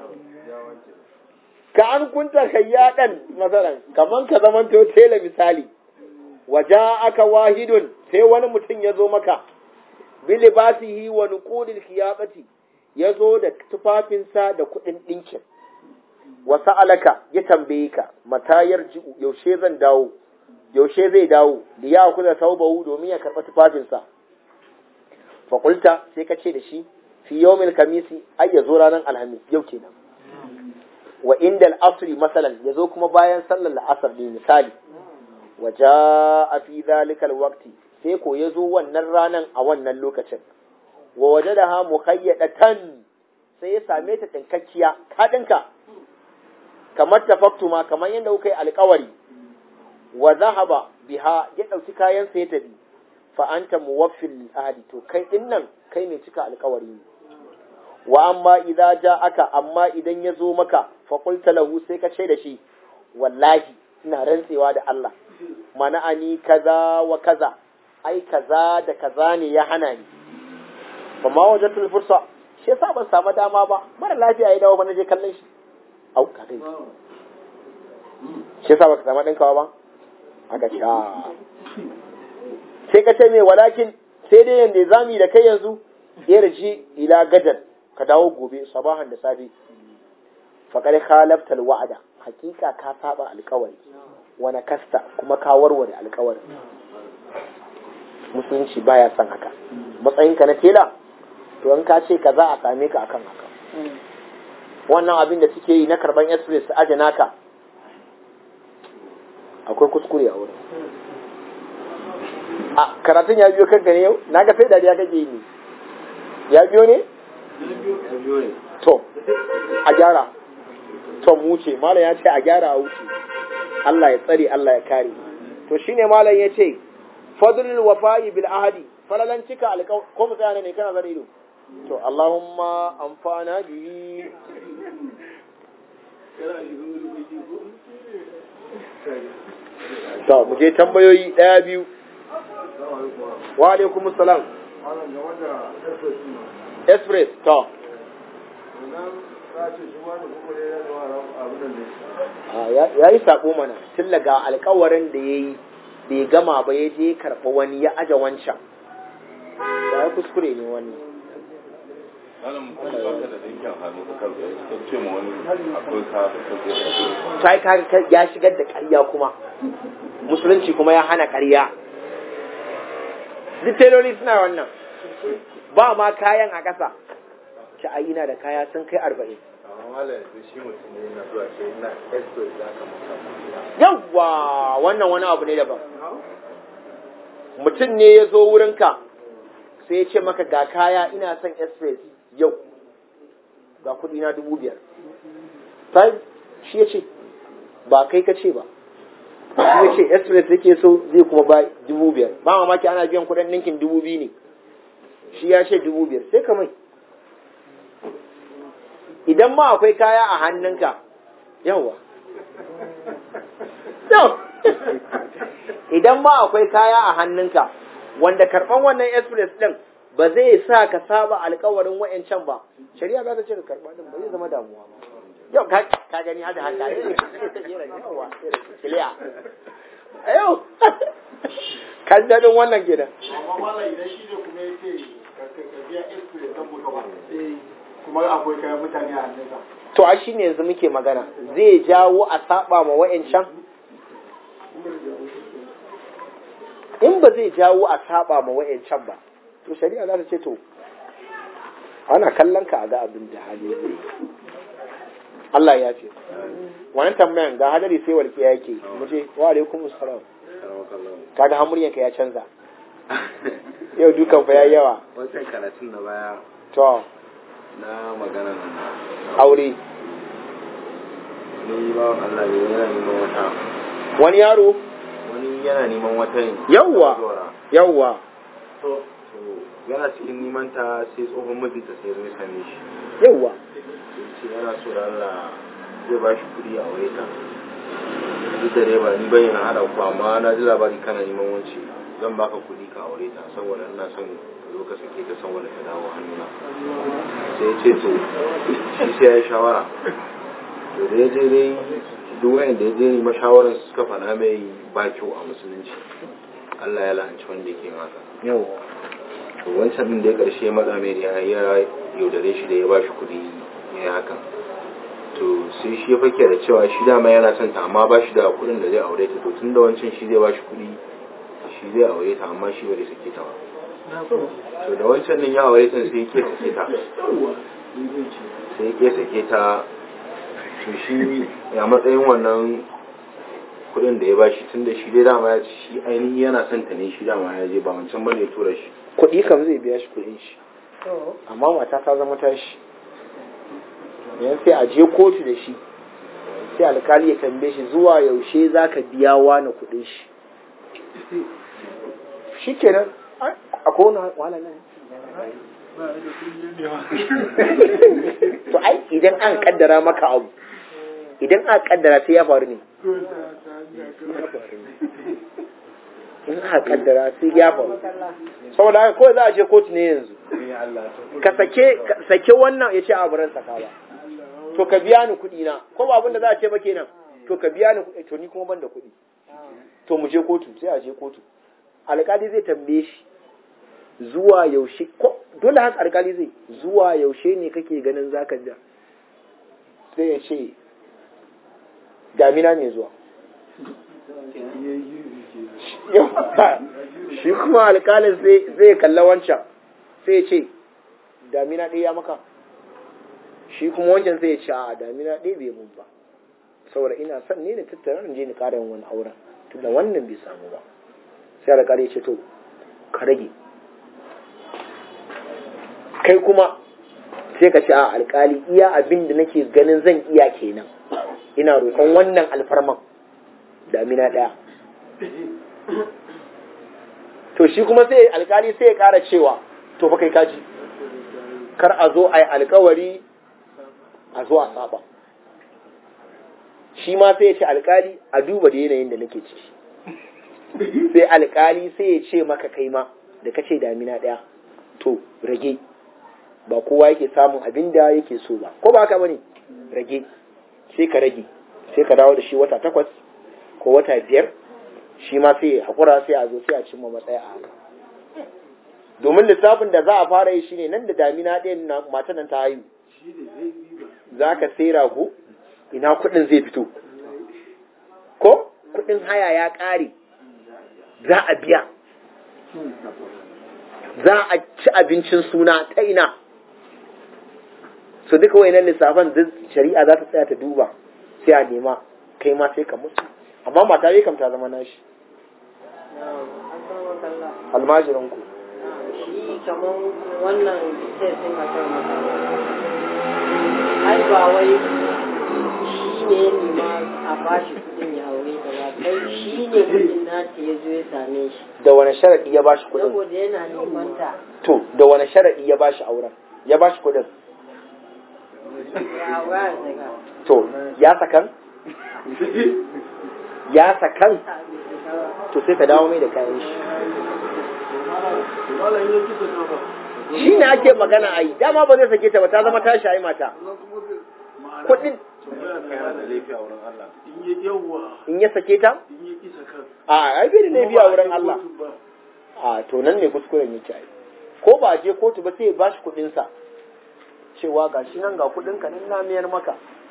ka an kunta hayyadan masalan kaman ka zamanto tela misali waja aka wahidun sai wani mutum ya zo maka bilibasihi wa nuqudil khiyabati ya zo da tufafinsa da kuɗin ɗinkin wa sa'alaka ya tambaye ka mata yarji'u yaushe zan dawo yaushe zai dawo da ya kuza taubahu domin ya karɓa tufafinsa fa qulta sai ka ce da shi fi yawmil kamisi ai ya zo ranar alhamis yau kenan wa indal asri masalan ya zo kuma bayan sallar la'asar ne misali wa ja'a fi zalikal waqti sai ko ya zo wannan ranan a wannan lokacin wa wajadaha mukhayyadatan sai ya same ta tinkakkiya ka dinka kamar tafaktuma kamar yadda kuka yi alkawari wa zahaba biha ya ɗauki kayan sa ya tafi fa anta muwaffil ahadi to kai din nan kai mai cika alkawari ne wa amma idza ja'aka amma idan ya zo maka fa qulta lahu sai ka ce da shi wallahi ina rantsewa da Allah mana'ani kaza wa kaza ai kaza da kaza ne ya hana ni fa ma wajatul fursa shi yasa ban samu dama ba mara lafiya ya dawo ba je kallon shi au ka dai shi yasa baka samu dinkawa ba aka sha sai ka ce me walakin sai dai yanda zami da kai yanzu irji ila gadar ka dawo gobe sabahan da safe faqad khalafta alwa'da hakika ka saba alƙawari wani kasta kuma ka warware alƙawari musulunci baya son haka matsayinka na tela to in ka ce ka za a same ka akan haka wannan abin da suke yi na karban express aje naka akwai kuskure a wurin a karatun ya biyo kanka ne yau na ga sai dariya kake yi ne ya biyo ne to a gyara to mu wuce malam ya ce a gyara a wuce Allah ya tsare Allah ya kare to shine malam ya ce fadlul wafa'i bil ahadi falalan cika alƙaw ko mu tsaya ne kana zara ido to Allahumma amfana bi to mu je tambayoyi daya biyu wa alaikum salam express to ya yi sabo mana tun daga alkawarin da ya yi bai gama ba ya je karɓa wani ya aje wancan da ya kuskure ne wani sai ka ya shigar da ƙarya kuma musulunci kuma ya hana ƙarya duk teloli suna wannan ba ma kayan a ƙasa ci a ina da kaya sun kai arba'in yawwa wannan wani abu ne daban mutum ne ya zo wurinka sai ya ce maka ga kaya ina son express yau ga kudi na dubu biyar sai shi ya ce ba kai ka ce ba shi ya ce express yake so zai kuma ba dubu biyar ba mamaki ana biyan kuɗin ninkin dubu biyu ne shi ya ce dubu biyar sai ka mai idan ma akwai kaya a hannunka yawa yau idan ma akwai kaya a hannunka wanda karɓan wannan express ɗin ba zai sa ka saba alkawarin wa'ancan ba shari'a za ta ce ka karɓa ɗin ba zai zama damuwa ba yau ka ka gani hada haka yawa kiliya yau ka ji daɗin wannan gidan amma mala idan shi ne kuma ya ce ka biya express don buka ba kuma akwai kayan mutane a hannunsa to a shi ne yanzu muke magana zai jawo a saba ma wa'ancan in ba zai jawo a saba ma wa'ancan ba to shari'a za ta ce to ana kallon ka a ga abin da hali zai yi Allah ya ce wannan tambayan ga hadari sai walƙiya yake mu ce wa alaikum assalam kaga hamuryan ka ya canza yau dukan fa yayi yawa wancan karatun na baya to na magana aure ni ba Allah ne yana neman wata wani yaro wani yana neman wata ne Yawwa. Zora. yawwa to yana cikin neman ta sai tsohon mijinta sai zai same shi yawwa ce yana so da Allah zai ba shi kuɗi a wuri ta duk da dai ba ni bayyana haɗa ku amma na ji labari kana neman wance zan baka kuɗi ka aure ta saboda ina son ka zo ka sake ta saboda ta dawo hannuna sai ya ce to shi sai ya yi shawara to da ya je dai duk wayanda ya je nema shawarar su suka faɗa mai ba kyau a musulunci Allah ya la'anci wanda yake yin haka yawwa to wancan din da ya karshe matsa mai ya ya yaudare shi da ya ba shi kuɗi ya yi haka to sai shi ya fake da cewa shi dama yana son ta amma ba shi da kuɗin da zai aure ta to tun da wancan shi zai ba shi kuɗi shi zai aure ta amma shi bai sake ta ba to da wancan din ya aure ta sai ya ke sake ta sai ya ke sake ta to shi ya matsayin wannan kuɗin da ya ba shi tun da shi dai dama ya ci shi ainihi yana son ta ne shi dama ya je ba wancan bane ya tura shi kuɗi kam zai biya shi kuɗin shi amma mata ta zama tashi yanzu sai a je kotu da shi sai alkali ya tambaye shi zuwa yaushe za ka biya wani kuɗin shi shi kenan a kowane wala nan to ai idan an kaddara maka abu idan aka kaddara sai ya faru ne in aka kaddara sai ya faru saboda haka kawai za a je kotu ne yanzu ka sake ka sake wannan ya ce a baran saka ba to ka biya ni kuɗi na ko ba abin da za a ce ba kenan to ka biya ni kuɗi to ni kuma ban da kuɗi to mu je kotu sai a je kotu alƙali zai tambaye shi zuwa yaushe ko dole haka alƙali zai zuwa yaushe ne kake ganin zaka ja sai ya ce damina mai zuwa shi kuma alƙalin zai kalla wancan sai ya ce damina ɗaya ya maka shi kuma wancan sai ya ce a damina ɗaya bai mun ba saboda ina son ne na tattara in je ni ƙara yin wani auren tunda wannan bai samu ba sai alƙali ya ce to ka rage kai kuma sai ka ce a alƙali iya abin da nake ganin zan iya kenan ina roƙon wannan alfarman damina ɗaya to shi kuma sai alƙali sai ya ƙara cewa to fa kai kaji kar a zo a yi alƙawari a zo a saba shi ma sai ya ce alƙali a duba da yanayin da nake ciki sai alƙali sai ya ce maka kai ma da kace damina ɗaya to rage ba kowa yake samun abin da yake so ba ko ba haka bane rage sai ka rage sai ka dawo da shi wata takwas ko wata biyar shi ma sai hakura sai a zo sai a cimma matsaya a haka domin lissafin da za a fara yi shine nan da damina ɗayan na mata nan ta haihu za ka sai rago ina kuɗin zai fito ko kuɗin haya ya ƙare za a biya za a ci abincin suna ta ina su duka wayannan lissafan duk shari'a za ta tsaya ta duba sai a nema kai ma sai ka musu amma mata dai kam ta zama nashi almajirin ku shi kamar wannan sai sun haka maka ai ba wai shi ne ne ma a bashi kuɗin ya aure ta ba kai shi ne kuɗin nata ya zo ya same shi da wani sharadi ya bashi kuɗin saboda yana neman ta to da wani sharadi ya bashi auren ya bashi kuɗin ya aura daga to ya sakan ya sakan to sai ka dawo mai da kayan shi shi ne ake magana a yi dama ba zai sake ta ba ta zama tashi ai mata kuɗin yana da laifi a wurin Allah in ya sake ta a ai bai da laifi a wurin Allah a to nan ne kuskuren yake ai ko ba a je kotu ba sai ya bashi kuɗin sa cewa ga shi nan ga kuɗin ka nan na miyar maka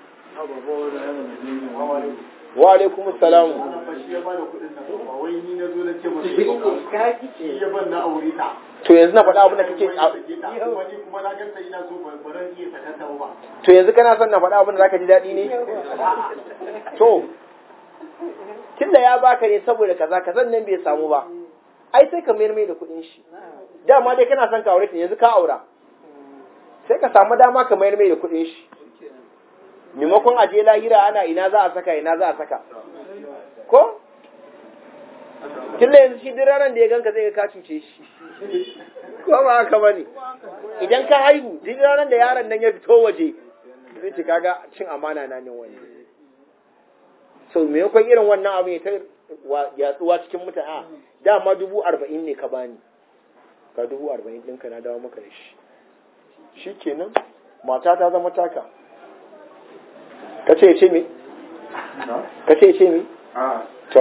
wa alaikum salam shi ya bada kuɗin nan ba wai ni na zo na ce masa shi ya ban na aure ta to yanzu na faɗa abin da kake kuma ya sake ta kuma ni kuma na ganta ina so ban baran iya sakanta ba to yanzu kana son na faɗa abin da zaka ji daɗi ne to tunda ya baka ne saboda kaza kazan nan bai samu ba ai sai ka mayar mai da kuɗin shi dama dai kana son ka aure ta yanzu ka aura sai ka samu dama ka mayar mai da kuɗin shi maimakon a je lahira ana ina za a saka ina za a saka ko tunda yanzu shi duk ranar da ya ganka zai ga ka cuce shi ko ba haka bane idan ka haihu duk ranar da yaron nan ya fito waje zai ci kaga cin amana na ne wani so maimakon irin wannan abu ya ta yatsuwa cikin mutane a dama dubu arba'in ne ka bani ka dubu arba'in ɗinka na dawo maka da shi shi kenan mata ta zama taka ka ce ce me ka ce ce me to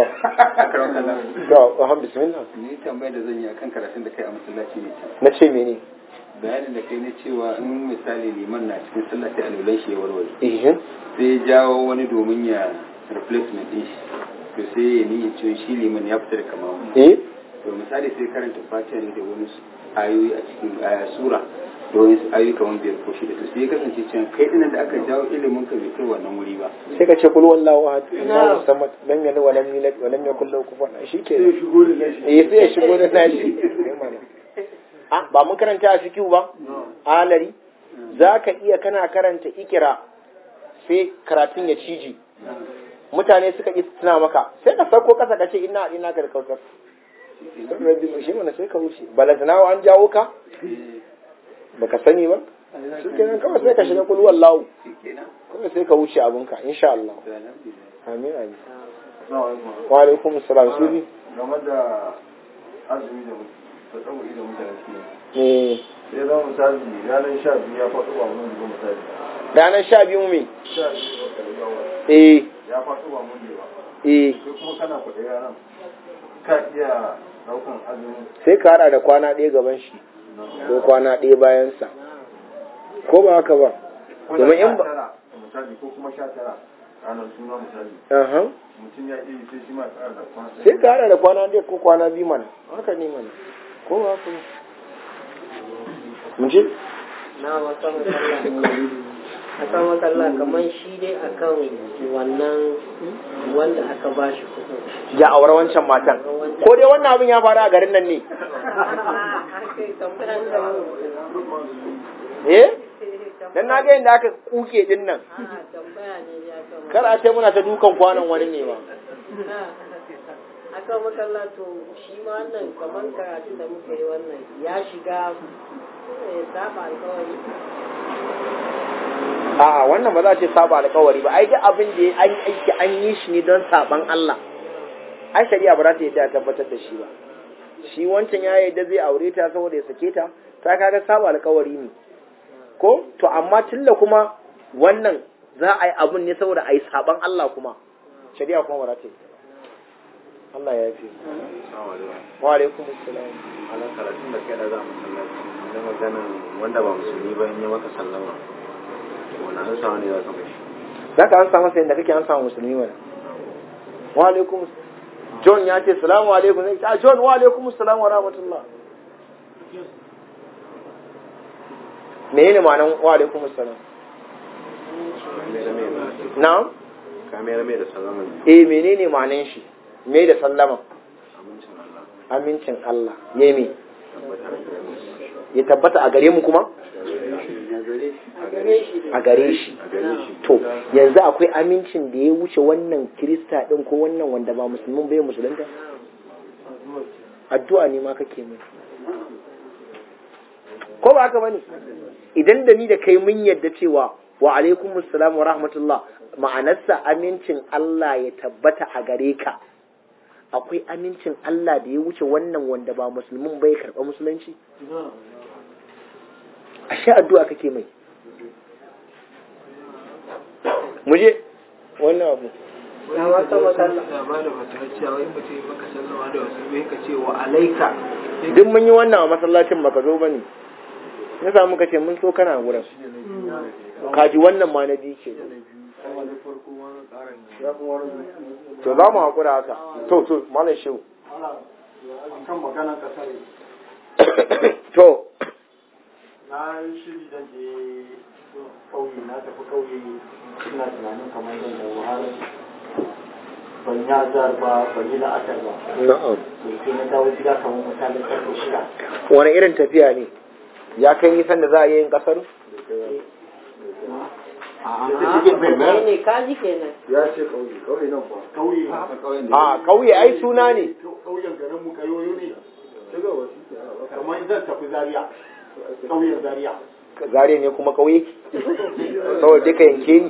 to alhamdulillah bismillah ni tambayar da zan yi akan karatun da kai a masallaci ne na ce mene bayanin da kai na cewa in misali liman na cikin sallah sai alulan shi ya warware eh sai ya jawo wani domin ya replacement din shi to sai ya ni cewa shi liman ya fita da kamamu eh to misali sai karanta fatiha ne da wani ayoyi a cikin aya sura da wani ayoyi kamar biyar ko shida to sai ya kasance cewa kai dinan da aka jawo ilimin ka bai kai wannan wuri ba sai ka ce kul wallahu ahad Allahu samad lam yalid wa lam yulad wa lam yakul lahu kufuwan ahad shike sai shigo da nashi eh sai ya shigo da nashi ah ba mun karanta a fikihu ba alari zaka iya kana karanta ikira sai karatun ya ciji mutane suka yi tuna maka sai ka sauko kasa ka ce ina ina ga kautar shi mana sai ka wuce balazana an jawo ka baka sani ba shi kenan kawai sai ka shiga kul wallahu kawai sai ka wuce abinka insha Allah amin amin wa alaikum assalam su bi game da azumi da ta tsawo da mutane su eh sai zama misali ranar sha biyu ya faɗo ba mun zuwa misali ranar sha biyu me sha biyu ga yawa eh ya faɗo ba mun ba eh sai kuma kana kuɗi ranar ka iya ɗaukan azumi sai ka hada da kwana ɗaya gaban shi ko kwana ɗaya bayansa ko ba haka ba ko da domin in sha ba tara misali ko kuma sha tara ranar suna misali aha mutum ya iya sai shi ma tsara da kwana sai ka hada da kwana ɗaya ko kwana biyu mana haka ne mana ko ba haka ne mun ji na wata matsala akan matsala kamar shi dai akan wannan wanda aka ba shi kuɗin ya aure wancan matan ko dai wannan abin ya faru a garin nan ne eh dan na ga yadda aka kuke din nan kar a ce muna ta dukan kwanan wani ne ba akan matsala to shi ma wannan kamar karatun da muka yi wannan ya shiga eh, saba alkawari a'a wannan ba za a ce saba alkawari ba ai duk abin da an yi aiki an yi shi ne don saban Allah ai shari'a ba za ta yadda a tabbatar da shi ba shi wancan ya yadda zai aure ta saboda ya sake ta ta kaga saba alkawari ne ko to amma tilla kuma wannan za a yi abun ne saboda a yi saban Allah kuma shari'a kuma ba za ta yadda ba Allah ya fi wa alaikum assalam ala karatun da kai da za mu sallaci na maganan wanda ba musulmi ba in yi maka sallama wani an samu ne za ka mashi za ka an samu sai da kake an samu musulmi mana wa alaikum John ya ce salamu alaikum zai ce "Ah, John wa alaikum salam wa rahmatullah menene ma'anan wa alaikum salam na'am kamar mai da sallama ne eh menene ma'anan shi me da sallama amincin Allah amincin Allah yemi tabbatar da ya tabbata a gare mu kuma a gare shi to yanzu akwai amincin da ya wuce wannan kirista din ko wannan wanda ba musulmin bai musulunta addu'a ne ma kake mai ko ba haka bane idan da ni da kai mun yadda cewa wa alaikum assalam wa rahmatullah ma'anarsa amincin Allah ya tabbata a gare ka akwai amincin Allah da ya wuce wannan wanda ba musulmin bai karɓa musulunci ashe addu'a kake mai muje wannan abu na wata matsala da ba da fatawa cewa in mutum ya maka sallama da wasu bai ka ce wa alaika duk mun yi wannan a masallacin baka zo bane na samu ka ce mun so kana wurin kaji wannan ma na biyu ke to za mu haƙura haka to to malam shehu kan maganar kasar to na yi shiri da je kauye na tafi kauye ina tunanin kamar zan da wahala ban yi azar ba ban yi la'akar ba na'am to sai na dawo gida kamar misalin karfe shida wani irin tafiya ne ya kai nisan da za a yi yin kasar kai ne kaji kenan ya ce kauye kauye nan ba kauye a ƙauye ai suna ne kauyen garin mu kayoyo ne shiga wasu ke kamar zan tafi zaria kauyen zaria zare ne kuma ƙauye saboda duka yanke ni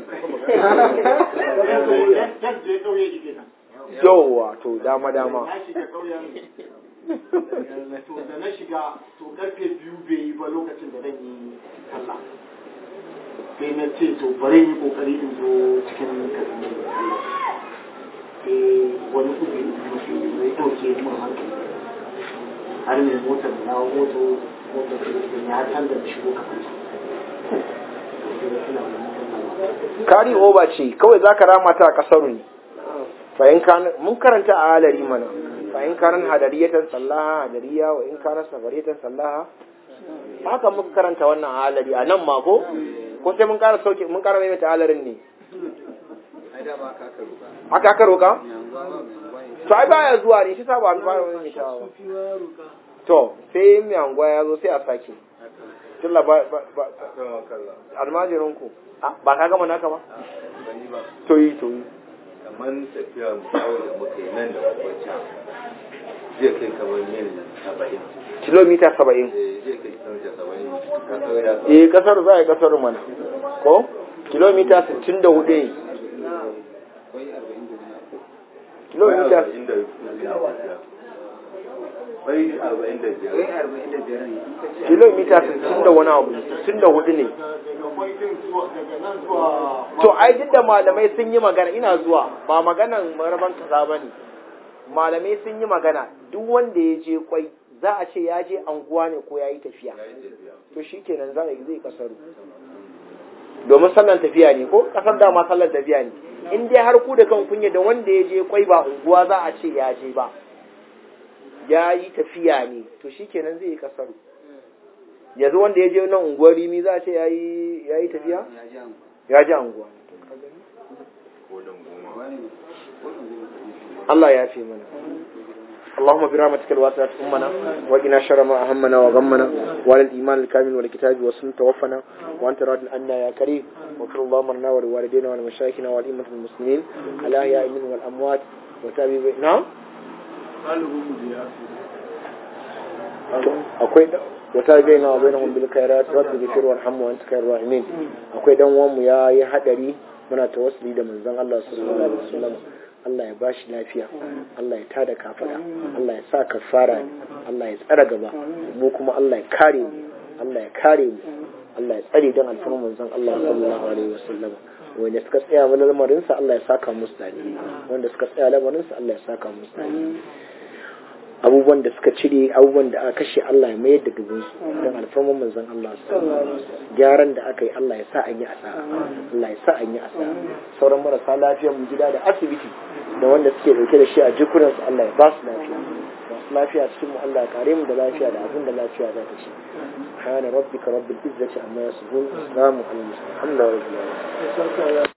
zan je kauye ike nan yawwa to dama dama na shiga kauyen to da na shiga to karfe biyu bai yi ba lokacin da zan yi sallah sai na ce to bari yi kokari in zo cikin kaduna da sallah sai wani kudi musu zai dauke mun hankali har mai motar da na moto motar da ya canza da shigo kafin kari oba ce kawai za ka rama ta a ƙasar ne fa'in kana mun karanta a halari mana fa'in kanan hadariyatan sallaha hadariya wa in kana safariyatan sallaha haka muka karanta wannan a halari a nan ma ko ko sai mun kara sauke mun kara maimaita halarin ne haka aka roka to ai baya zuwa ne shi sa ba an fara maimaitawa ba to sai mai anguwa ya zo sai a sake tilla ba ba ba almajirin ku ba ka gama naka ba to yi to yi kamar tafiya mu kawai da muka yi nan da wancan zai kai kamar mil saba'in kilomita saba'in Eh, zai kai kilomita saba'in kasar ya sa eh kasar za a yi kasar mana ko kilomita sittin da hudu ne kilomita arba'in da bai arba'in da biyar kilomita sittin da wani abu sittin da hudu ne daga kwaitin zuwa daga nan zuwa to ai duk da malamai sun yi magana ina zuwa ba maganan maraban kaza ba ne malamai sun yi magana duk wanda ya je kwai za a ce ya je anguwa ne ko ya yi tafiya to shi kenan za a yi zai kasaru domin sallan tafiya ne ko kasar dama sallan tafiya ne in dai har ku da kan kunya da wanda ya je kwai ba unguwa za a ce ya je ba ya yi tafiya ne to shi kenan zai yi kasaru yanzu wanda ya je nan unguwar rimi za a ce ya yi tafiya ya ji anguwa Allah ya fi mana اللهم برحمتك الواسعة أمنا وقنا شر ما أهمنا وغمنا وعلى الإيمان الكامل والكتاب والسنة توفنا وأنت راض عنا يا كريم واغفر اللهم لنا ولوالدينا ولمشايخنا ولأئمة المسلمين الأحياء منهم والأموات وتابع نعم akwai wata bai na bai na bil khairat rabbi ghfir warham wa anta khairur rahimin akwai dan uwan mu ya yi hadari muna tawassuli da manzon Allah sallallahu alaihi wasallam Allah ya bashi lafiya Allah ya tada kafada Allah ya sa kafara ne Allah ya tsara gaba mu kuma Allah ya kare mu Allah ya kare mu Allah ya tsare dan alfarman manzon Allah sallallahu alaihi wasallam wanda suka tsaya mana lamarin sa Allah ya saka musu dani wanda suka tsaya lamarin sa Allah ya saka musu dani abubuwan da suka cire abubuwan da aka kashe Allah ya mayar da dubunsu don alfarman manzon Allah gyaran da aka yi Allah ya sa an yi asara Allah ya sa an yi asara sauran marasa lafiyar mu gida da asibiti da wanda suke dauke da shi a jikunansu Allah ya ba su lafiya masu lafiya cikin mu Allah ya kare mu da lafiya da abin da lafiya za ta ci subhana rabbika rabbil izzati amma yasifun salamun alal mursalin alhamdulillahi rabbil alamin